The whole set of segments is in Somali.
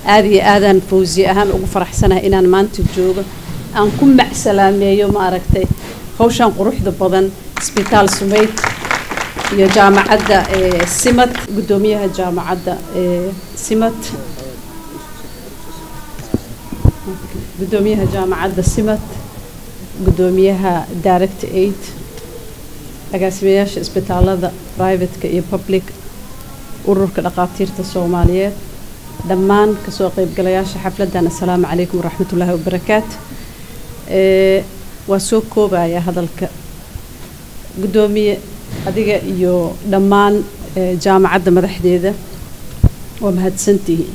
aada iyo aadaan fawsiye ahaan ugu faraxsanahay inaan maanta joogo aan ku macsalaameeyo ma aragtay hawshan quruxda badan isbitaal sumayd iyo jaamacadda simad guddoomiyaha jaamacadda simad guddoomiyaha jaamacadda simad guddoomiyaha direct aid agaasimayaasha isbitaalada privateka iyo public ururka dhaqaatiirta soomaaliyeed dhammaan kasoo qeybgalayaasha xafladdan assalaamu calaykum waraxmat ullaahi wabarakaatu waa soo koobaya hadalka guddoomiye adiga iyo dhammaan jaamacadda madaxdeeda waa mahadsantihiin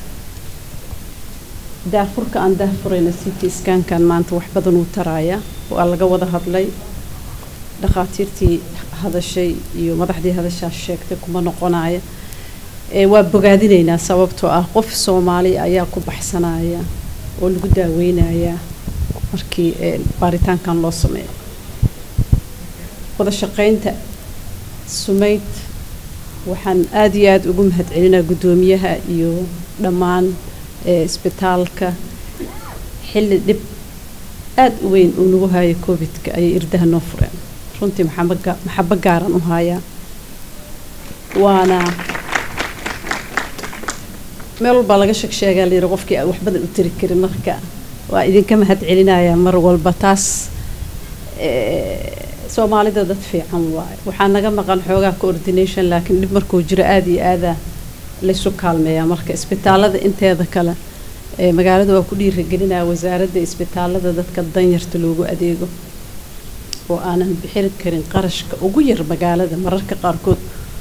daafurka aan daafurayna city skankan maanta wax badan uu taraaya waa laga wada hadlay dhakhaatiirtii hadashay iyo madaxdii hadashaas sheegtay kuma noqonaya waa bogaadinaynaa sababtoo ah qof soomaali ayaa ku baxsanaya oo lagu daaweynayaa markii baaritaankan loo sameeyo wada shaqaynta sumayd waxaan aada iyo aada ugu mahadcelinaa guddoomiyaha iyo dhammaan isbitaalka xilli dhib aada u weyn uu nagu hayo covidka ayay irdaha noo fureen runtii maxabo gaaran u hayaa waana meel walbaa laga sheeg sheegaa layidhi qofkii aan wax badan u tiri karin marka waa idinka mahad celinayaa mar walba taas soomaalida dad fiican waaye waxaa naga maqan xoogaa coordination laakiin dhib markuu jiro aada iyo aada laysu kaalmeeyaa marka isbitaalada inteeda kale magaalada waa ku dhiiragelinaya wasaaradda isbitaalada dadka danyarta loogu adeego oo aanan bixin karin qarashka ugu yar magaalada mararka qaarkood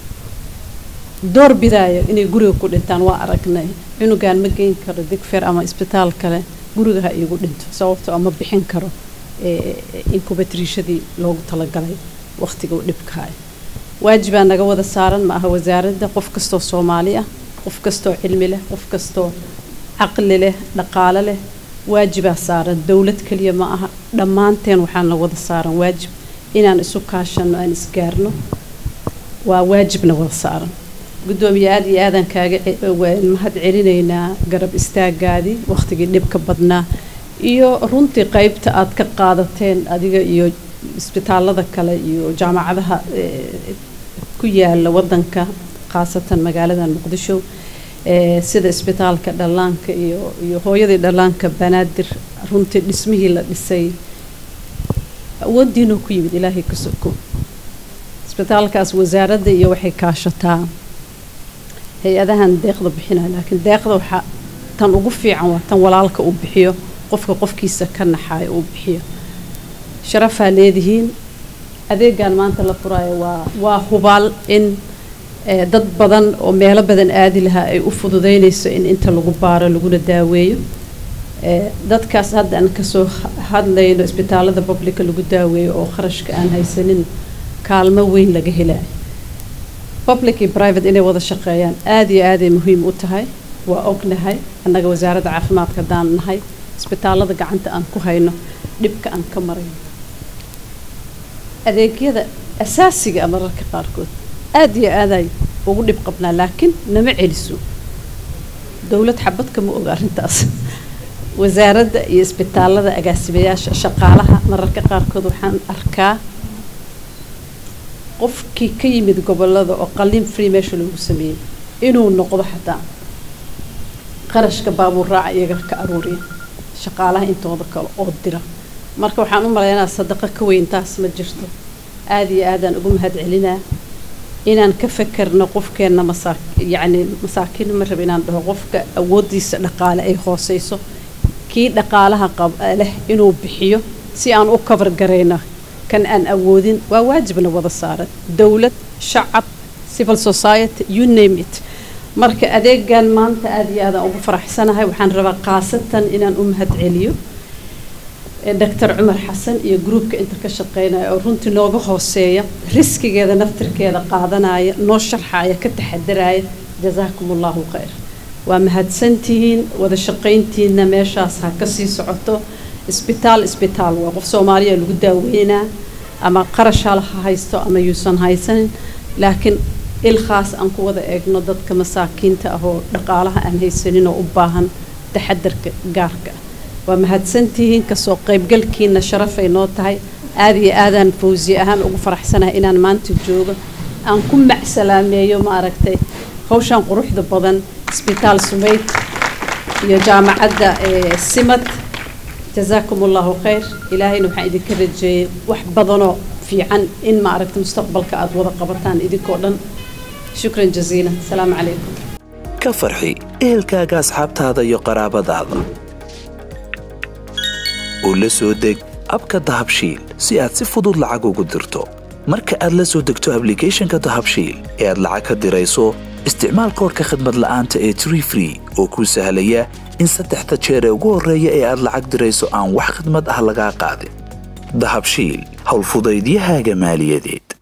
door bidaaya inay guriga ku dhintaan waa aragnay cunugan ma geyn karo digfer ama isbitaal kale guriga ha iigu dhinto sababtoo ama bixin karo inkubatriishadii loogu talagalay waqtiga dhibkahay waajibaa naga wada saaran ma aha wasaaradda qof kastoo soomaali ah qof kastoo cilmi leh qof kastoo caqli leh dhaqaalo leh waajibaa saaran dowlad keliya ma aha dhammaanteen waxaan la wada saaran waajib inaan isu kaashano aan isgaarno waa waajibna wada saaran guddoomiye aada iyo aadaan kaaga mahad celinaynaa garab istaagaadii waqtigii dhibka badnaa iyo runtii qeybta aad ka qaadateen adiga iyo isbitaalada kale iyo jaamacadaha ku yaala wadanka khaasatan magaalada muqdisho sida isbitaalka dhallaanka iyo iyo hooyadii dhallaanka banaadir runtii dhismihii la dhisay awoodiinuu ku yimid ilaahay ka soko isbitaalkaas wasaaradda iyo waxay kaashataa hay-adahan deeqda bixinaya laakiin deeqda waxaa tan ugu fiican waa tan walaalka uu bixiyo qofka qofkiisa ka naxaayo uu bixiyo sharafaa leedihiin adeegan maanta la furaayo waa waa hubaal in dad badan oo meelo badan aadi lahaa ay u fududeynayso in inta lagu baaro laguna daaweeyo dadkaas hadda aan kasoo hadlayno isbitaalada publica lagu daaweeyo oo kharashka aan haysanin kaalmo weyn laga helayo public iyo private inay wada shaqeeyaan aada iyo aaday muhiim u tahay waa ognahay annaga wasaaradda caafimaadka haddaan nahay isbitaalada gacanta aan ku hayno dhibka aan ka marayno adeegyada asaasiga a mararka qaarkood aada iyo aaday ugu dhib qabnaa laakiin nama celiso dowlad xabad kama oga arrintaas wasaaradda iyo isbitaalada agaasimayaasha shaqaalaha mararka qaarkood waxaan arkaa qofkii ka yimid gobolada oo qalin free meesha lagu sameeyey inuu noqdo xataa qarashka baabuur raaca iyaga ka aruuriya shaqaalaha intooda kale oo dira marka waxaan u malaynaa sadaqo ka weyn taas ma jirto aada iyo aadaan ugu mahad celinaa inaan ka fekerno qofkeenna masaa yacni masaakiin ma raba inaan dhaho qofka awooddiisa dhaqaale ay hooseyso kii dhaqaalaha qab leh inuu bixiyo si aan u kabar garayno kan aan awoodin waa waajibna wada saaran dowlad shacab civil society you name it marka adeegan maanta aada iyo aadaan ugu faraxsanahay waxaan rabaa khaasatan inaan u mahad celiyo doctor cumar xasan iyo gruubka inta ka shaqeynaya oo runtii nooga hooseeya riskigeeda naftirkeeda qaadanaya noo sharxaya ka taxadaraya jazaakum allahu khayr waa mahadsantihiin wada shaqayntiina meeshaas ha ka sii socoto isbitaal isbitaal waa qof soomaaliya lagu daaweynaa ama qarashaal ha haysto ama yuusan haysanin laakiin il khaas aan ku wada eegno dadka masaakiinta ah oo dhaqaalaha aan haysanin oo u baahan taxadarka gaarka ah waa mahadsantihiin kasoo qaybgalkiina sharafay noo tahay aada iyo aadaan fawsiye ahaan ugu faraxsanahay inaan maanta joogo aan ku macsalaameeyo ma aragtay hawshan quruxda badan isbitaal sumayd iyo jaamacadda simad jazaakum allahu khayr ilaahayna waxaan idinka rajeeyey wax badanoo fiican in ma aragtay mustaqbalka aada wada qabataan idinkoo dhan shukran jaziila asalaamu calaykum ka farxi ehelkaaga asxaabtaada iyo qaraabadaada oo la soo deg abka dahabshiil si aad si fudud lacag ugu dirto marka aad la soo degto ablicathonka dahabshiil ee aad lacag ka dirayso isticmaal koorka khadmad la'aanta ee tree free oo kuu sahlaya in saddexda jeer ee ugu horreeya ee aad lacag dirayso aan wax khidmad ah lagaa qaadin dahabshiil howlfudaydiyahaaga maaliyadeed